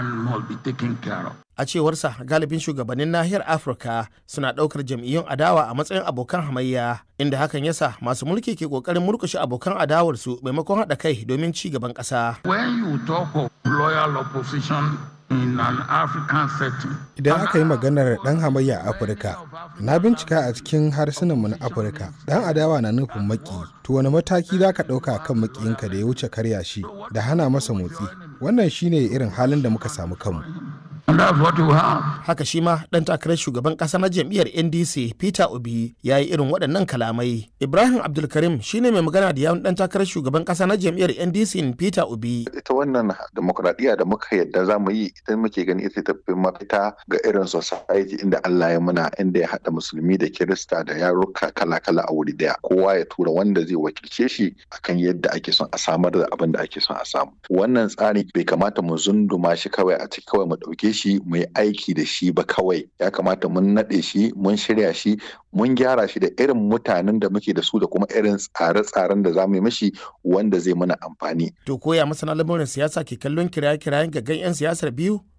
and must be taken care of. A cewarsa galibin shugabannin nahiyar Afirka suna ɗaukar jam'iyyun adawa a matsayin abokan hamayya inda hakan yasa masu mulki ke ƙoƙarin murƙushe abokan adawarsu maimakon haɗa kai domin ci gaban ƙasa. When you talk of loyal opposition in an African setting, Idan aka yi maganar ɗan hamayya a Afirka, na bincika a cikin harsunanmu na Afirka, ɗan adawa na nufin maki, to wani mataki za ka ɗauka kan makiyinka da ya wuce karya shi da hana masa motsi. Wannan shine irin halin da muka samu kanmu. and that's what you have. Haka shi ma ɗan takarar shugaban ƙasa na jam'iyyar NDC Peter Obi ya yi irin waɗannan kalamai. Ibrahim Abdulkarim shine mai magana da yawun ɗan takarar shugaban ƙasa na jam'iyyar NDC Peter Obi. ita wannan demokuraɗiyya da muka yadda za mu yi ita muke gani ita ta fi mafita ga irin society inda Allah ya muna inda ya haɗa musulmi da kirista da yaruka kala-kala a wuri daya kowa ya tura wanda zai wakilce shi akan yadda ake son a samar da abin da ake son a samu wannan tsari bai kamata mu zunduma shi kawai a ciki kawai mu ɗauke shi mu yi aiki da shi ba kawai ya kamata mun naɗe shi mun shirya shi mun gyara shi da irin mutanen da muke da su da kuma irin tsare-tsaren da za mu yi mishi wanda zai mana amfani To koya masana lamurin siyasa ke kallon kiraye-kirayen gaggan 'yan siyasar biyu?